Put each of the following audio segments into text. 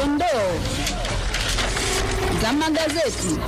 dondoo za magazeti.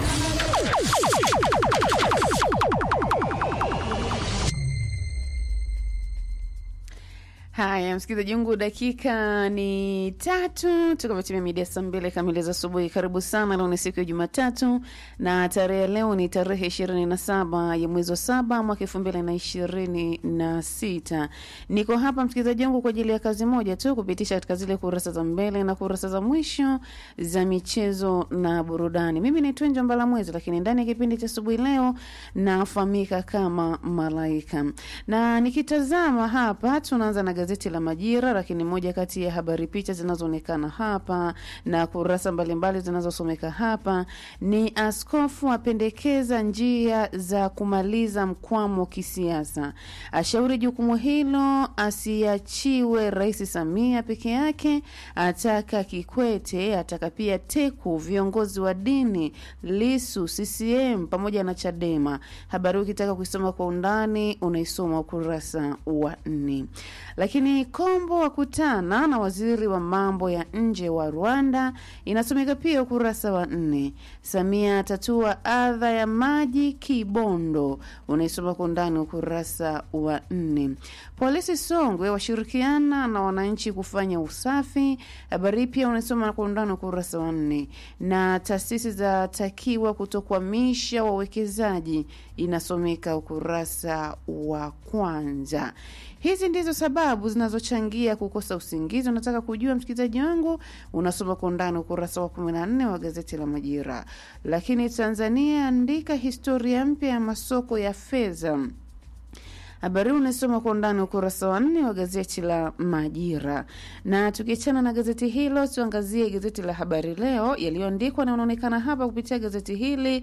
Haya, msikilizaji wangu, dakika ni tatu tukametimia midia saa mbili kamili za asubuhi. Karibu sana. Leo ni siku ya Jumatatu na tarehe leo ni tarehe ishirini na saba ya mwezi wa saba mwaka elfu mbili na ishirini na sita. Niko hapa msikilizaji wangu kwa ajili ya kazi moja tu, kupitisha katika zile kurasa za mbele na kurasa za mwisho za michezo na burudani. Mimi ni Twenjo Mbala Mwezi, lakini ndani ya kipindi cha asubuhi leo nafahamika kama Malaika, na nikitazama hapa tunaanza na gazeti la Majira, lakini moja kati ya habari picha zinazoonekana hapa na kurasa mbalimbali zinazosomeka hapa ni askofu apendekeza njia za kumaliza mkwamo kisiasa, ashauri jukumu hilo asiachiwe Rais Samia peke yake, ataka Kikwete, ataka pia Teku, viongozi wa dini, Lisu, CCM pamoja na Chadema. Habari ukitaka kuisoma kwa undani unaisoma ukurasa wa nne. Lakini Kombo wakutana na waziri wa mambo ya nje wa Rwanda, inasomeka pia ukurasa wa nne. Samia atatua adha ya maji Kibondo, unaisoma kwa undani ukurasa wa nne. Polisi Songwe washirikiana na wananchi kufanya usafi, habari pia unaisoma kwa undani ukurasa wa nne. Na taasisi zatakiwa kutokwamisha wawekezaji, inasomeka ukurasa wa kwanza. Hizi ndizo sababu zinazochangia kukosa usingizi. Unataka kujua msikilizaji wangu, unasoma kwa undani ukurasa wa kumi na nne wa gazeti la Majira. Lakini Tanzania andika historia mpya ya masoko ya fedha habari huu unasoma kwa undani ukurasa wa nne wa gazeti la Majira. Na tukiachana na gazeti hilo, tuangazie gazeti la Habari Leo yaliyoandikwa na unaonekana hapa kupitia gazeti hili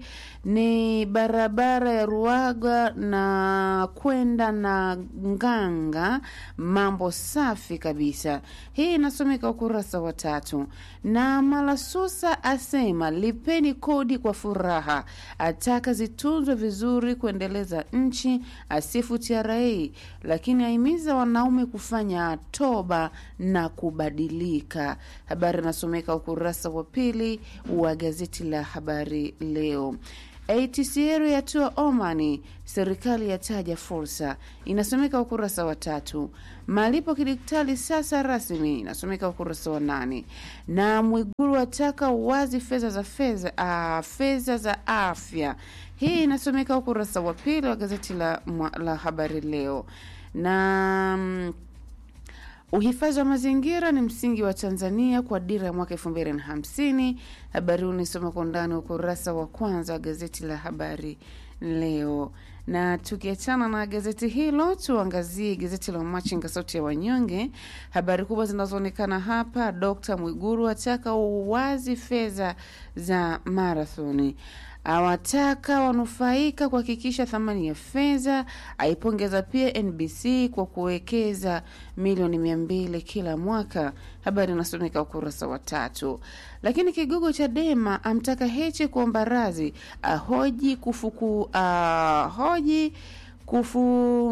ni barabara ya Ruaga na kwenda na Nganga, mambo safi kabisa. Hii inasomeka ukurasa wa tatu. Na Malasusa asema lipeni kodi kwa furaha, ataka zitunzwe vizuri kuendeleza nchi, asifu TRA lakini ahimiza wanaume kufanya toba na kubadilika. Habari inasomeka ukurasa wa pili wa gazeti la Habari Leo. ATCL yatua Omani, serikali yataja fursa, inasomeka ukurasa wa tatu. Malipo kidigitali sasa rasmi, inasomeka ukurasa wa nane. Na Mwiguru ataka uwazi fedha za fedha uh, fedha za afya, hii inasomeka ukurasa wa pili wa gazeti la, la Habari Leo na mm, Uhifadhi wa mazingira ni msingi wa Tanzania kwa dira ya mwaka elfu mbili na hamsini. Habari huu unisoma kwa undani ukurasa wa kwanza wa gazeti la Habari Leo. Na tukiachana na gazeti hilo, tuangazie gazeti la Machinga, sauti ya wanyonge. Habari kubwa zinazoonekana hapa, Dkt Mwiguru ataka uwazi fedha za marathoni awataka wanufaika kuhakikisha thamani ya fedha. Aipongeza pia NBC kwa kuwekeza milioni mia mbili kila mwaka. Habari inasomeka ukurasa wa tatu. Lakini kigogo Chadema amtaka Heche kuomba radhi, ahoji kufuku ahoji kufu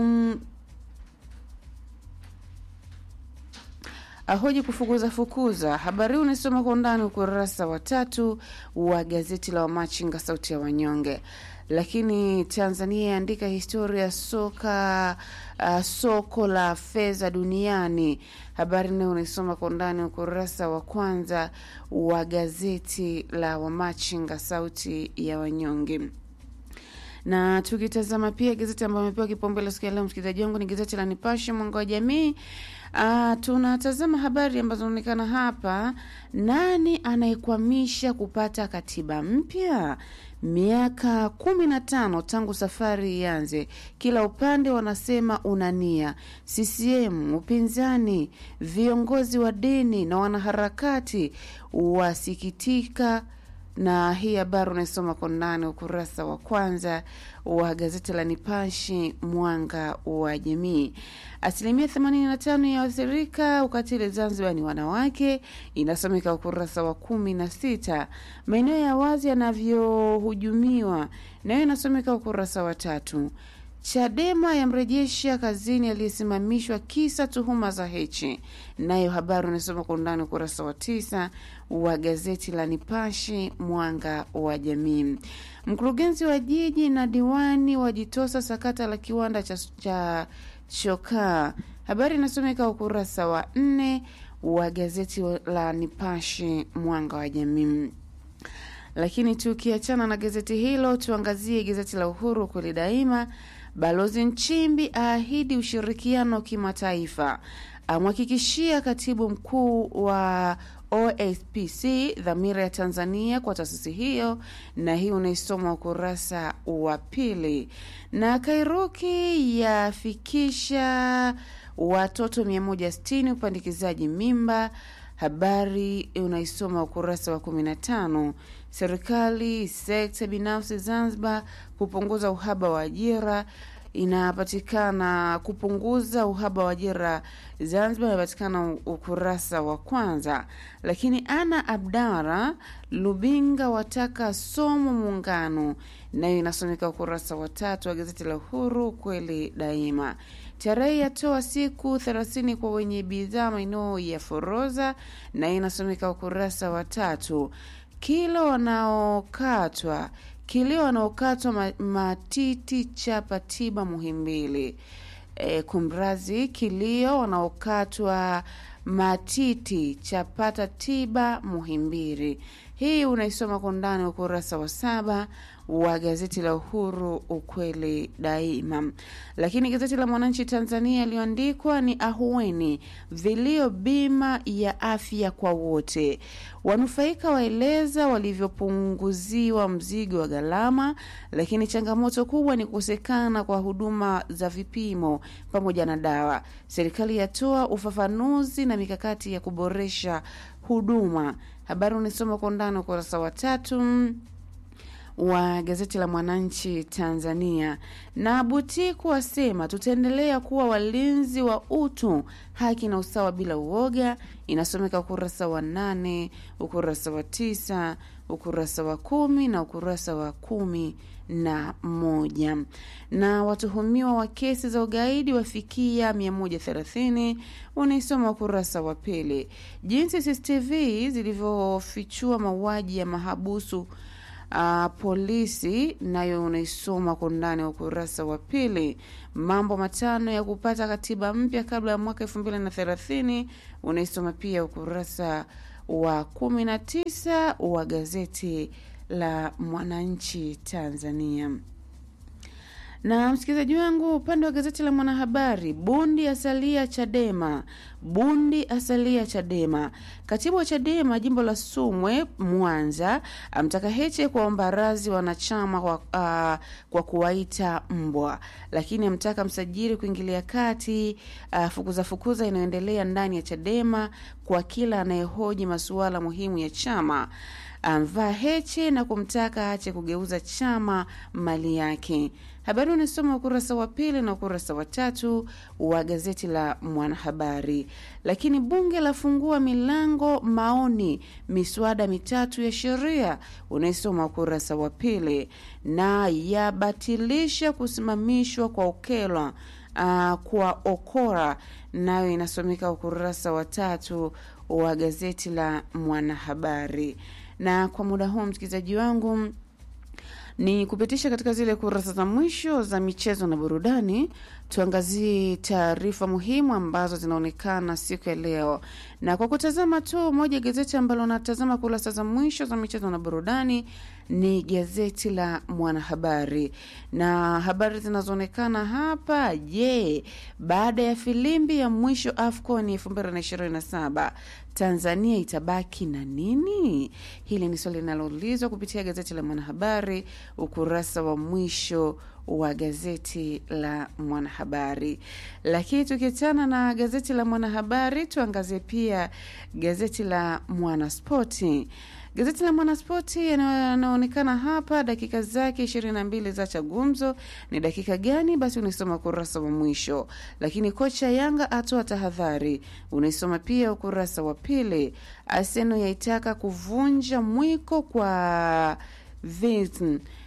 ahoji kufukuza fukuza. Habari huu unasoma kwa undani ukurasa wa tatu wa gazeti la Wamachinga sauti ya wanyonge. Lakini Tanzania yaandika historia ya soka uh, soko la fedha duniani. Habari nayo unaisoma kwa undani ukurasa wa kwanza wa gazeti la Wamachinga sauti ya wanyonge na tukitazama pia gazeti ambayo amepewa kipaumbele siku ya leo, msikilizaji wangu, ni gazeti la Nipashe mwanga wa jamii. Uh, tunatazama habari ambazo zinaonekana hapa. Nani anayekwamisha kupata katiba mpya? Miaka kumi na tano tangu safari ianze, kila upande wanasema una nia. CCM, upinzani, viongozi wa dini na wanaharakati wasikitika na hii habari unaisoma kwa ndani ukurasa wa kwanza wa gazeti la Nipashi mwanga wa jamii. Asilimia 85 ya waathirika ukatili Zanzibar ni wanawake, inasomeka ukurasa wa kumi na sita. Maeneo ya wazi yanavyohujumiwa nayo inasomeka ukurasa wa tatu. Chadema yamrejesha kazini aliyesimamishwa kisa tuhuma za Heche. Nayo habari unasoma kwa undani ukurasa wa tisa wa gazeti la Nipashe Mwanga wa Jamii. Mkurugenzi wa jiji na diwani wajitosa sakata la kiwanda cha, cha chokaa. Habari inasomeka ukurasa wa nne wa gazeti la Nipashe Mwanga wa Jamii. Lakini tukiachana na gazeti hilo, tuangazie gazeti la Uhuru kweli daima. Balozi Nchimbi aahidi ushirikiano kimataifa, amhakikishia katibu mkuu wa OSPC dhamira ya Tanzania kwa taasisi hiyo, na hii unaisoma ukurasa wa pili. Na Kairuki yafikisha watoto 160 upandikizaji mimba habari unaisoma ukurasa wa 15. Serikali sekta binafsi Zanzibar kupunguza uhaba wa ajira inapatikana kupunguza uhaba wa ajira Zanzibar inapatikana ukurasa wa kwanza. Lakini Ana Abdara Lubinga wataka somo muungano, nayo inasomeka ukurasa wa tatu wa gazeti la Uhuru kweli daima. Tarehe yatoa siku thelathini kwa wenye bidhaa maeneo ya Foroza, na inasomeka ukurasa wa tatu. Kilo wanaokatwa kilio wanaokatwa ma, matiti chapa tiba Muhimbili. E, kumrazi kilio wanaokatwa matiti chapata tiba Muhimbili. Hii unaisoma kwa undani ukurasa wa saba wa gazeti la Uhuru ukweli daima. Lakini gazeti la Mwananchi Tanzania iliyoandikwa ni ahueni vilio bima ya afya kwa wote, wanufaika waeleza walivyopunguziwa mzigo wa gharama, lakini changamoto kubwa ni kukosekana kwa huduma za vipimo pamoja na dawa. Serikali yatoa ufafanuzi na mikakati ya kuboresha huduma. Habari unisoma kwa undani ukurasa wa tatu wa gazeti la Mwananchi Tanzania. Na Butiku wasema tutaendelea kuwa walinzi wa utu, haki na usawa bila uoga. Inasomeka ukurasa wa nane, ukurasa wa tisa, ukurasa wa kumi na ukurasa wa kumi na moja. Na watuhumiwa wa kesi za ugaidi wafikia 130 unaisoma ukurasa wa pili. Jinsi CCTV zilivyofichua mauaji ya mahabusu Uh, polisi nayo unaisoma kwa undani wa ukurasa wa pili. Mambo matano ya kupata katiba mpya kabla ya mwaka elfu mbili na thelathini unaisoma pia ukurasa wa kumi na tisa wa gazeti la Mwananchi Tanzania. Na msikilizaji wangu, upande wa gazeti la Mwanahabari, Bundi asalia Chadema. Bundi asalia Chadema. Katibu wa Chadema jimbo la Sumwe Mwanza amtaka Heche kuwaomba radhi wanachama kwa, uh, kwa kuwaita mbwa, lakini amtaka msajili kuingilia kati uh, fukuza fukuza inayoendelea ndani ya Chadema kwa kila anayehoji masuala muhimu ya chama amvaa Heche na kumtaka ache kugeuza chama mali yake. Habari unasoma ukurasa wa pili na ukurasa wa tatu wa gazeti la Mwanahabari. Lakini bunge lafungua milango maoni miswada mitatu ya sheria, unaisoma ukurasa wa pili, na yabatilisha kusimamishwa kwa Okelwa uh, kwa Okora, nayo inasomeka ukurasa wa tatu wa gazeti la Mwanahabari. Na kwa muda huu msikilizaji wangu ni kupitisha katika zile kurasa za mwisho za michezo na burudani. Tuangazie taarifa muhimu ambazo zinaonekana siku ya leo, na kwa kutazama tu moja gazeti ambalo natazama kurasa za mwisho za michezo na burudani ni gazeti la Mwanahabari, na habari zinazoonekana hapa. Je, baada ya filimbi ya mwisho AFCON 2027 Tanzania itabaki na nini? Hili ni swali linaloulizwa kupitia gazeti la Mwanahabari, ukurasa wa mwisho wa gazeti la Mwanahabari. Lakini tukiachana na gazeti la Mwanahabari, tuangazie pia gazeti la Mwanaspoti. Gazeti la Mwanaspoti yanaonekana hapa, dakika zake ishirini na mbili za cha gumzo. Ni dakika gani? Basi unaisoma ukurasa wa mwisho. Lakini kocha Yanga atoa tahadhari, unaisoma pia ukurasa wa pili. Arsenal yaitaka kuvunja mwiko kwa Vincent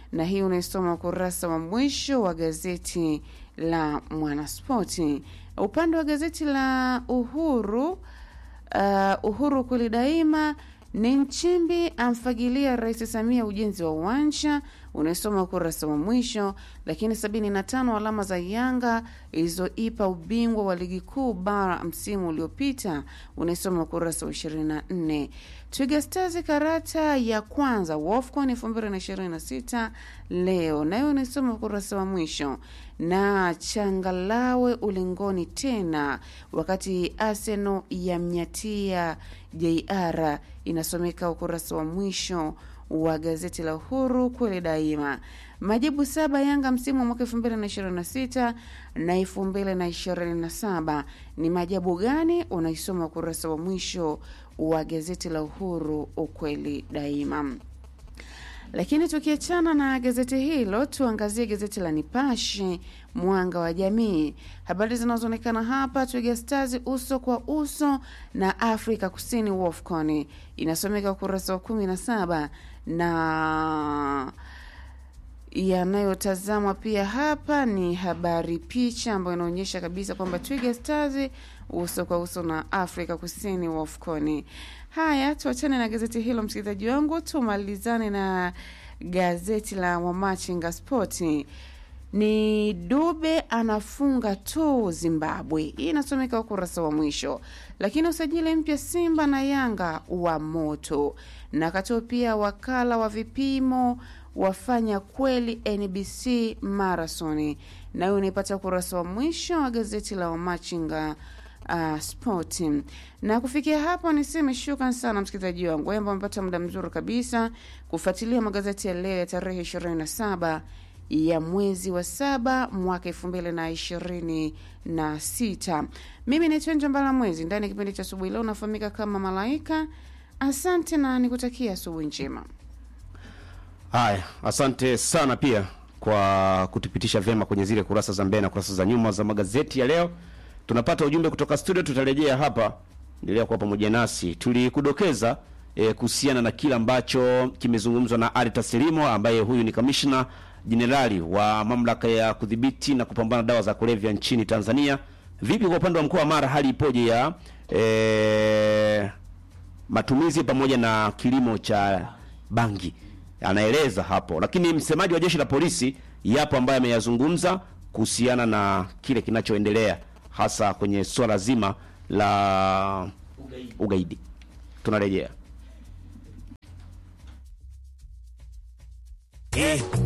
na hii unaisoma ukurasa wa mwisho wa gazeti la Mwanaspoti. Upande wa gazeti la Uhuru, uh, Uhuru kweli daima ni Nchimbi amfagilia Rais Samia ujenzi wa uwanja, unaisoma ukurasa wa mwisho. Lakini 75 alama za Yanga ilizoipa ubingwa wa ligi kuu bara msimu uliopita, unaisoma ukurasa wa 24. Twiga Stars karata ya kwanza WAFCON 2026 leo, nayo unaisoma ukurasa wa mwisho. Na changalawe ulingoni tena, wakati Arsenal yamnyatia JR inasomeka ukurasa wa mwisho wa gazeti la Uhuru kweli daima. Majibu saba Yanga msimu wa mwaka elfu mbili na ishirini na sita na elfu mbili na ishirini na saba ni majabu gani? Unaisoma ukurasa wa mwisho wa gazeti la Uhuru ukweli daima. Lakini tukiachana na gazeti hilo, tuangazie gazeti la Nipashe Mwanga wa Jamii. Habari zinazoonekana hapa, Twiga Stars uso kwa uso na Afrika Kusini WAFCON, inasomeka ukurasa wa kumi na saba na yanayotazamwa pia hapa ni habari picha ambayo inaonyesha kabisa kwamba Twiga Stars uso kwa uso na Afrika Kusini WAFCON. Haya, tuachane na gazeti hilo msikilizaji wangu, tumalizane na gazeti la Wamachinga Spoti. Ni Dube anafunga tu Zimbabwe, hii inasomeka ukurasa wa mwisho. Lakini usajili mpya Simba na Yanga wa moto, na katoa pia wakala wa vipimo wafanya kweli NBC marathoni, nayo unaipata ukurasa wa mwisho wa gazeti la Wamachinga uh, sport. Na kufikia hapo niseme shukran sana msikilizaji wangu ambao amepata muda mzuri kabisa kufuatilia magazeti ya leo ya tarehe 27 ya mwezi wa saba mwaka elfu mbili na ishirini na sita. Mimi naitwa Njambala Mwezi, ndani ya kipindi cha asubuhi leo unafahamika kama Malaika. Asante na nikutakia asubuhi njema. Haya, asante sana pia kwa kutupitisha vyema kwenye zile kurasa za mbele na kurasa za nyuma za magazeti ya leo. Tunapata ujumbe kutoka studio, tutarejea hapa. Endelea kuwa pamoja nasi. Tulikudokeza eh, kuhusiana na kile ambacho kimezungumzwa na Ali Taslimo ambaye huyu ni kamishna jenerali wa mamlaka ya kudhibiti na kupambana dawa za kulevya nchini Tanzania. Vipi kwa upande wa mkoa wa Mara, hali ipoje ya eh, matumizi pamoja na kilimo cha bangi? Anaeleza hapo, lakini msemaji wa jeshi la polisi yapo ambaye ameyazungumza kuhusiana na kile kinachoendelea hasa kwenye swala zima la ugaidi, ugaidi. Tunarejea. Eh,